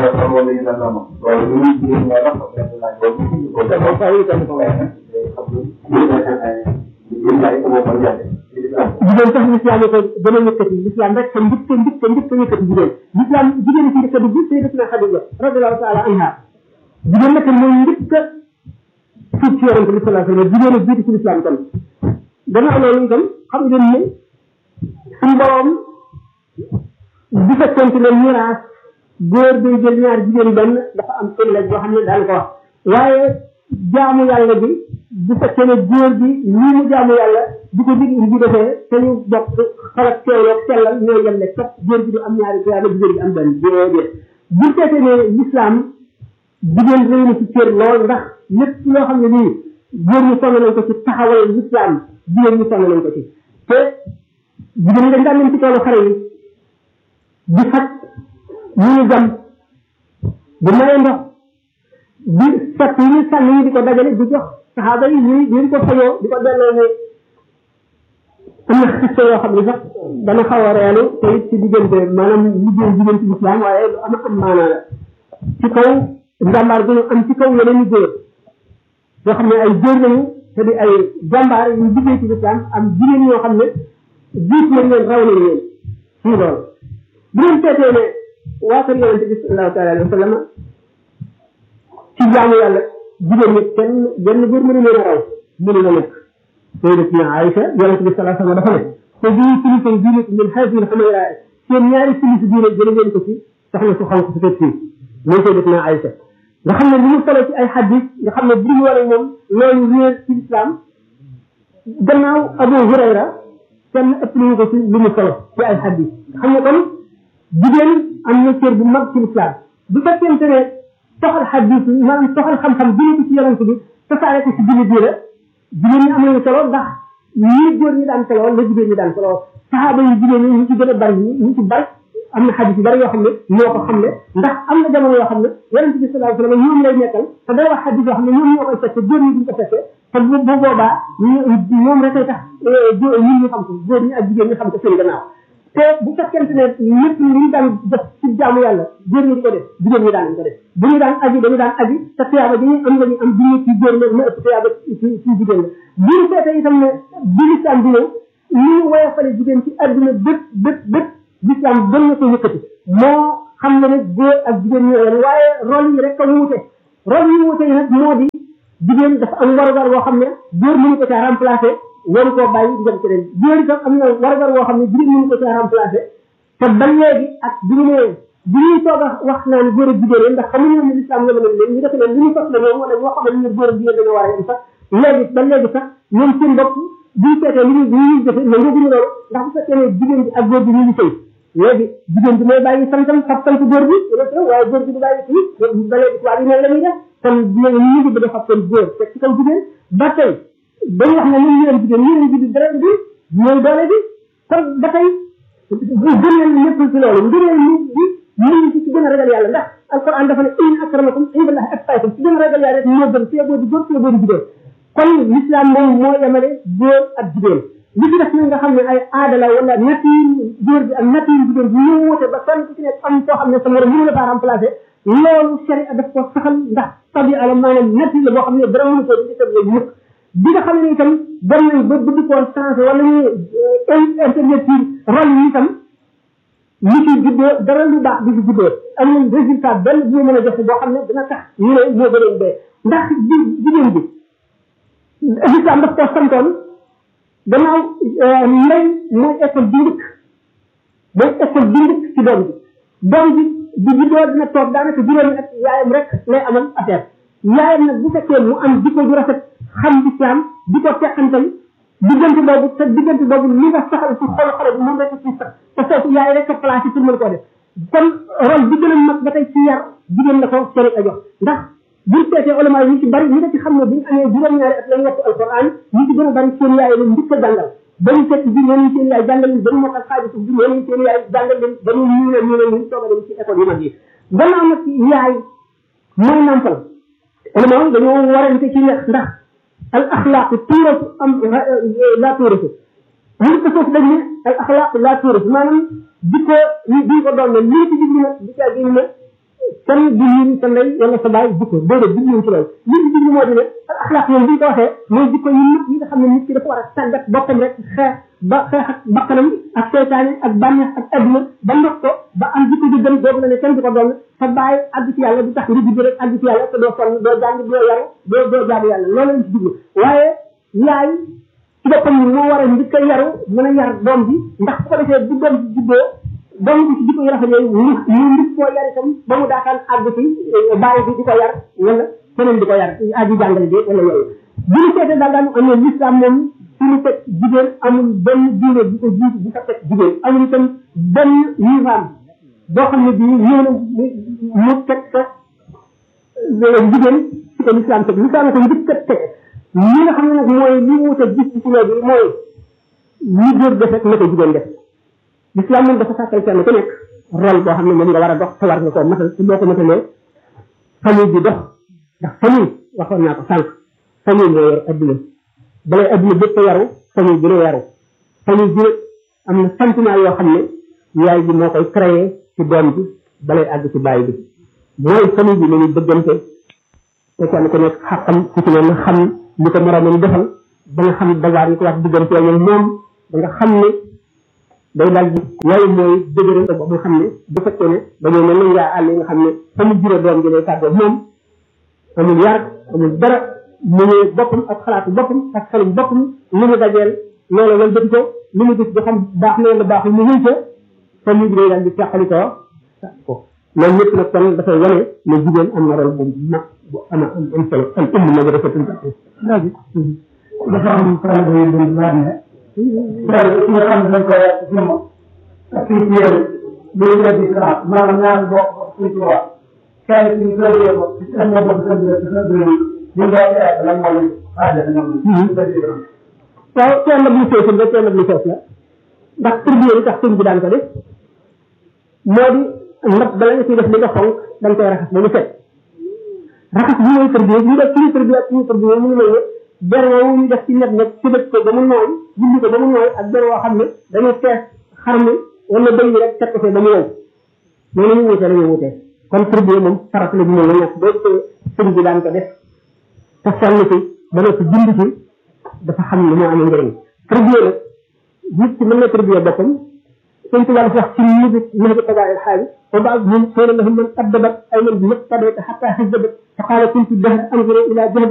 wala sax wala yu mel noonu loolu lu muy jigéen ñoo tax benn laaj boobu ñu ko def waaw waaw itam ko waaye nag day xam ni ñu ne ay ñu ay ko moom jaate ci lislaam jigéen sax l'islam yi ko gën a yëkkati l'islam rek sa njëkk njëkk njëkk a yëkkati jigéen l'islam jigéen ci njëkk a dugg sayyidatuna Xadija radiyallahu taala anha jigéen nag mooy njëkk a suuf ci yonente bi sallallahu alayhi wa sallam jigéen a jiitu ci l'islam kon gannaaw loolu itam xam ngeen ne suñu borom bu fekkente ne miraas góor day jël ñaar jigéen benn dafa am ëllëg boo xam ne daan ko wax waaye jaamu yàlla bi bu fekkee ne góor bi lii mu jaamu yàlla di ko dig di defee te ñu bokk xalaat teewloog sellal ñoo yem ne kat góor bi du am ñaari tuyaaba jigéen bi am benn déedéet bu fekkee ne l'islam jigéen réy na ci cër lool ndax lépp loo xam ne nii góor ñu sonn nañ ko ci taxawal l'islam jigéen ñu sonn nañ ko ci te jigéen ñi dañ daan leen ci toolu xare yi di faj ñu ñu jam di maye ndox di fekk yi ñu sànni yi di ko dajale di jox saxaaba yi ñuy di ko fayoo di ko delloo ne am na xiste yoo xam ne sax dana xaw a reelu te it ci diggante maanaam liggéey jigéen ci lislaam waaye lu am am maanaa la ci kaw njàmbaar bi ñu am ci kaw yeneen i góor yoo xam ne ay góor lañu te di ay jàmbaar yu liggéey ci lislaam am jigéen ñoo xam ne jiit nañ leen raw nañ leen ci loolu bu ngeen seetee ne waa kër yonente bi sallallahu taala alayhi wa sallam ci jaamu yàlla jigéen ñi kenn benn góor mënu leen a raw mënu la nekk sayyidatuna Aïcha yonente bi sallallahu alayhi wa sallam dafa ne te bii kilifa yi diine min hadihi al-humayra seen ñaari kilifa diine jële ngeen ko ci soxna su xonk su fekk fii mooy sayyidatuna Aïcha nga xam ne li mu solo ci ay xadis nga xam ne bu ñu waree moom loolu réer ci islam gannaaw Abu Hurayra kenn ëpp nañu ko ci li mu solo ci ay xadis xam ne kon jigéen am na cër bu mag ci islam bu fekkente ne toxal xadis yi maanaam toxal xam-xam jëlee ko ci yonent bi tasaare ko ci jullit yi la jigéen ñi am nañu solo ndax ñii góor ñi daan solo la jigéen ñi daan solo saxaaba yi jigéen ñi ñu ci gën a bari ñu ci bari am na xadis yu bari yoo xam ne ñoo ko xam ne ndax am na jamono yoo xam ne yonent bi sallallahu alayhi wa sallam ñoom lay nekkal te day wax xadis yoo xam ne ñoom ñoo koy fekke góor ñi duñ ko fekke te bu bu boobaa ñoom rek ay tax ñun ñu xam ko góor ñi ak jigéen ñi xam ko seen gannaaw te bu fekkente ne lépp li ñu daan def ci jaamu yàlla góor ñi di ko def jigéen ñi daan ko def bu ñu daan aji dañu daan aji te tuyaaba bi ñu am la ñu am bi ci góor la ma ëpp tuyaaba ci ci jigéen la bu ñu seetee itam ne bi lislaam di ñëw ni ñu woyofale jigéen ci adduna bépp bépp bépp lislaam gën na ko yëkkati moo xam ne ne góor ak jigéen ñoo yem waaye rôle yi rek a wuute rôle yi wuute yi nag moo di jigéen dafa am warugar boo xam ne góor mënu ko caa remplacé waru koo bàyyi di dem keneen góor itam am na warugar boo xam ne jigéen mënu ko caa remplacé te ba léegi ak bi ñu nee bi ñuy toog a wax naan góor ak jigéen ndax xamuñu ne lislaam yemale leen ñu def leen li ñu sos la ñoom wala ñoo xam ne ñu góor ak jigéen dañoo war a yem sax léegi ba léegi sax ñoom seen bopp bu ñu seetee li ñuy li ñuy defe mais ngooguñu loolu ndax bu fekkee ne jigéen bi ak góor bi ñu ngi sëy léegi jigéen bi mooy bàyyi santam fab sant góor bi waaye góor bi du bàyyi kii ba léegi tubaab yi noonu la ñuy def kon léegi ñu ngi bëgg a fab seen góor teg ci kaw jigéen ba tey dañu wax ne ñun ñu leen jigéen ñu leen jigéen dara bi mooy doole bi kon ba tey gënal lépp ci loolu ngëneel nit bi ñu ngi ci gën a ragal yàlla ndax alquran dafa ne in akramakum indallahi atqakum ci gën a ragal yàlla rek moo gën ci boo di góor ci boo di jigéen kon l'islam moom moo yemale góor ak jigéen li ci def nag nga xam ne ay aada la wala nature góor bi ak nature jigéen bi ñu wute ba kenn ku ci nekk am koo xam ne sa morom mënu la faa remplacer loolu sharia daf ko saxal ndax tabia la maanaam nature la boo xam ne dara mënu ko di tëb mukk bi nga xam ne itam dem nañ ba bëgg koo changé wala ñu intervertir rôle yi itam li ci juddoo dara lu baax di ci juddoo am nañ résultat benn bu mën a joxe boo xam ne dina tax ñu ne moo gënoon bee ndax ji jigéen bi l'islam daf koo santoon gannaaw ndey mooy école bi njëkk mooy école bi njëkk ci doom bi doom bi bu juddoo dina toog daanaka juróomi at yaayam rek lay amal affaire yaayam nag bu fekkee mu am jikko ju rafet xam l'islam di ko teqantal diggante boobu te diggante boobu li nga saxal ci xol xale bi moom rek ci sax te foofu yaay rek a placé pour mën koo def kon rôle bi gën a mag ba tey ci yar jigéen la ko sori a jox ndax buñ seetee ulama yi ñu ci bari ñi nga ci xam ne buñ amee juróom-ñaari at lañ wattu alquran ñu ci gën a bari seen yaay leen njëkk a jàngal bañu fekk bi ñeneen seen yaay jàngal leen bañu mokkal xaaju bi ñeneen seen yaay jàngal leen bañu ñu leen ñu leen ñu soog a dem ci école yu mag yi gannaaw nag yaay mooy nampal ulama yi dañoo warante ci neex ndax al axlaaq tuuratu am laa tuuratu ñu ko foofu dañ ne al axlaaq laa tuuratu maanaam di ko duñ ko doon ne lii ci jublu nag di caa gën ne kenn du ñu sa ndey wala sa baay jikko déedéet du ñu ci loolu li ñu jublu moo di ne al axlaaq yooyu bu ñu ko waxee mooy jikko yu nit yi nga xam ne nit ki dafa war a tàggat boppam rek xeex ba xeex ak bakkanam ak seytaane ak bànneex ak adduna ba ndox ko ba am jikko ju gën boobu la ne kenn du ko doon sa baay àgg ci yàlla du tax nga judd rek àgg ci yàlla te doo sonn doo jàng doo yaru doo doo jaamu yàlla loolu lañ ci jublu waaye yaay ci boppam moo war a njëkk a yaru mën a yar doom bi ndax bu ko defee bu doom bi juddoo doom bi ci jikko yu rafet yooyu mu mu nit koo yar itam ba mu daataan àgg ci bàyyi bi di ko yar wala keneen di ko yar aji jàngale bi wala yooyu bu ñu seetee daal daal am na l'islam moom suñu teg jigéen amul benn diine bu ko jiitu bu fa teg jigéen amul itam benn nizaam boo xam ne bii ñëw na mu teg sa jigéen ci ko l'islam teg l'islam ko njëkk a teg li nga xam ne nag mooy li mu wute gis ci léegi mooy li góor def rek na ko jigéen def l'islam moom dafa sàkkal kenn ku nekk rôle boo xam ne moom nga war a dox te war nga koo matal te boo ko matalee famille bi dox ndax famille waxoon naa ko sànq famille moo yor adduna balay adduna bépp yaru famille bi la yaru famille bi am na sentiment yoo xam ne yaay ji moo koy créé ci doom bi balay àgg ci bàyyi bi mooy famille bi nañu bëggante te kenn ku nekk xaqam ku ci ne na xam li ko moromam defal ba nga xam dawaar yi ko wax diggante ak moom ba nga xam ne day daal di yooyu mooy dëgëral ba nga xam ne bu fekkee ne dañoo mel ne ngaa àll yi nga xam ne fa mu jure doom ji lay tàggoo moom amul yar amul dara mu ne boppam ak xalaatu boppam ak xelum boppam li mu dajeel loolu lan bëgg ko li mu gis ba xam baax na wala baaxul mu wéy ca famille bi day daal di teqali ko ko loolu ñëpp nag kon dafay wane ne jigéen am na rôle bu mag bu ama am am solo al umm ma dafa tënk léegi dafa am problème yu bëri laaj ne tey ki nga xam ne dañ koy yàq ci moom ak fii ci yéen bu ñu def différence maanaam ñaar bokk fii ci waa kenn ci ñu koy yéego ci seen moo bokk seen biir seen biir ñu ngi koy yàq lan mooy aaja ñoom ñu def différence waaw teel na bu fees la teel na bu fees la ndax tribu yi tax sëñ bi daan ko def moo di ndab bala nga ciy def li nga xonk dañ koy raxas ba mu set raxas bi mooy tribu ñu def suñu tribu ak suñu tribu mu ngi mel ne ber woowu ñu def ci net net ci dëkk ko ba mu nooy julli ko ba mu nooy ak ber woo xam ne dañuy fees xar mi wala bëy bi rek teg ko fee ba mu wow noonu ñu wutee dañuy wutee kon tribu moom farat la bu mel ne ñett boo gisee sëñ bi daan ko def te sonn ci ba noppi bind ci dafa xam ne moo amee njëriñ tribu nag nit ki mën na tribu boppam sëñ Tuba dafa wax ci musique musique tabaayil xaalis wa baadhum qila lahum man addabat ay man bi muqtadayta xatta xizzabat fa qaala kuntu dahra anzuru ila jahdi